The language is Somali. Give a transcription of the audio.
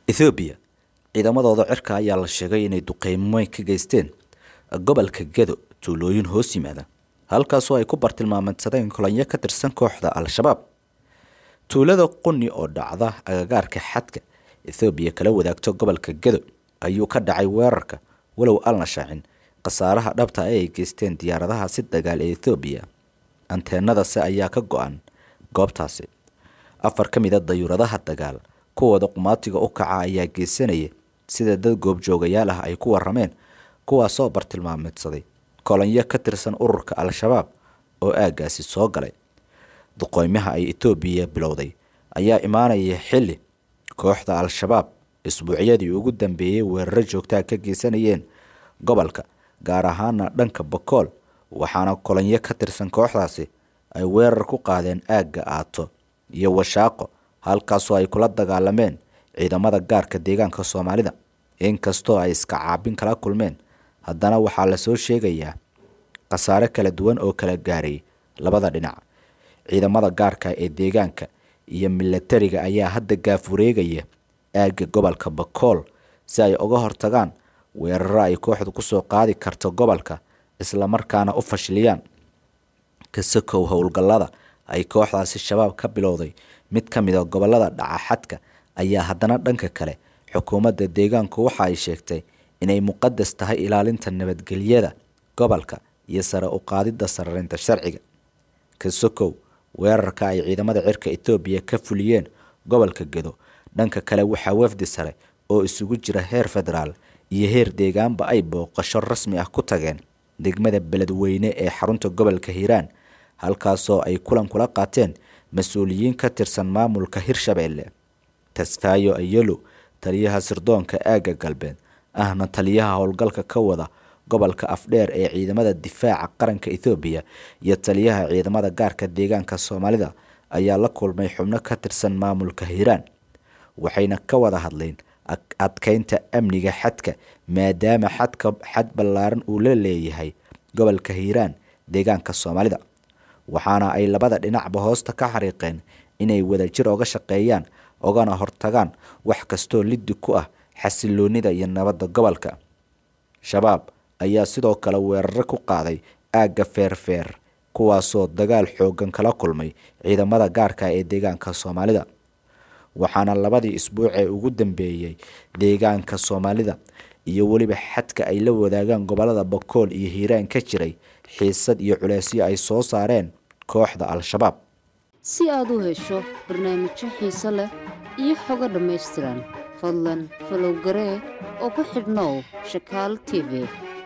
ethoobiya ciidamadooda cirka ayaa la sheegay inay duqeymoyn ka geysteen gobolka gedo tuulooyin hoos yimaada halkaasoo ay ku bartilmaameedsadeen kulanyo ka tirsan kooxda al-shabaab tuulada quni oo dhacda agagaarka xadka ethoobiya kala wadaagto gobolka gedo ayuu ka dhacay weerarka walow alna shaacin khasaaraha dhabta ee ay geysteen diyaaradaha si dagaal ee ethoobiya anteenadase ayaa ka go-an goobtaasi afar ka mid a dayuuradaha dagaal kuwooda qumaatiga u kaca ayaa geysanaya sida dad goobjoogayaal ah ay ku warameen kuwaasoo bartilmaameedsaday kolonyo ka tirsan ururka al-shabaab oo aaggaasi soo galay duqooymaha ay etoobiya bilowday ayaa imaanaya xilli kooxda al-shabaab isbuucyadii ugu dambeeyey weeraro joogtaa ka geysanayeen gobolka gaar ahaana dhanka bakool waxaana kolonyo ka tirsan kooxdaasi ay weerar ku qaadeen aagga aato iyo washaaqo halkaasoo ay kula dagaalameen ciidamada gaarka deegaanka soomaalida inkastoo ay iska caabin kala kulmeen haddana waxaa lasoo sheegayaa khasaare kala duwan oo kala gaaray labada dhinac ciidamada gaarka ee deegaanka iyo milatariga ayaa hadda gaafureegaya aagga gobolka bakool si ay uga hortagaan weeraro ay kooxdu kusoo qaadi karto gobolka islamarkaana u fashiliyaan kasakow howlgallada ay kooxdaasi shabaab ka bilowday mid ka mid a gobolada dhaca xadka ayaa haddana dhanka kale xukuumadda deegaanku waxa ay sheegtay inay muqadas tahay ilaalinta nabadgelyada gobolka iyo sare u qaadidda sararinta sharciga kasokow weerarka ay ciidamada cirka etoobiya ka fuliyeen gobolka gedo dhanka kale waxaa wafdi sare oo isugu jira heer federaal iyo heer deegaanba ay booqasho rasmi ah ku tageen degmada beledweyne ee xarunta gobolka hiiraan halkaasoo ay kulan kula qaateen mas-uuliyiin ka tirsan maamulka hirshabeelle tasfaayo ayelo taliyaha sirdoonka aagga galbeed ahna taliyaha howlgalka ka wada gobolka afdheer ee ciidamada difaaca qaranka ethoobiya iyo taliyaha ciidamada gaarka deegaanka soomaalida ayaa la kulmay xubno ka tirsan maamulka hiiraan waxayna ka wada hadleen adkeynta amniga xadka maadaama xadka xad ballaaran uu la leeyahay gobolka hiiraan deegaanka soomaalida waxaana ay labada dhinacba hoosta ka xariiqeen inay wadajir oga shaqeeyaan ogana hortagaan wax kastoo liddi ku ah xasiloonida iyo nabadda gobolka shabaab ayaa sidoo kale weeraro ku qaaday aagga feerfeer kuwaasoo dagaal xoogan kala kulmay ciidamada gaarka ee deegaanka soomaalida waxaana labadii isbuuc ee ugu dambeeyey deegaanka soomaalida iyo weliba xadka ay la wadaagaan gobolada bakool iyo hiiraan ka jiray xiisad iyo culeysyo ay soo saareen kooxda al-shabaab si aad u hesho barnaamijyo xiise leh iyo xogo dhammaystiran fadlan falow garee oo ku xidhnow shakaal t v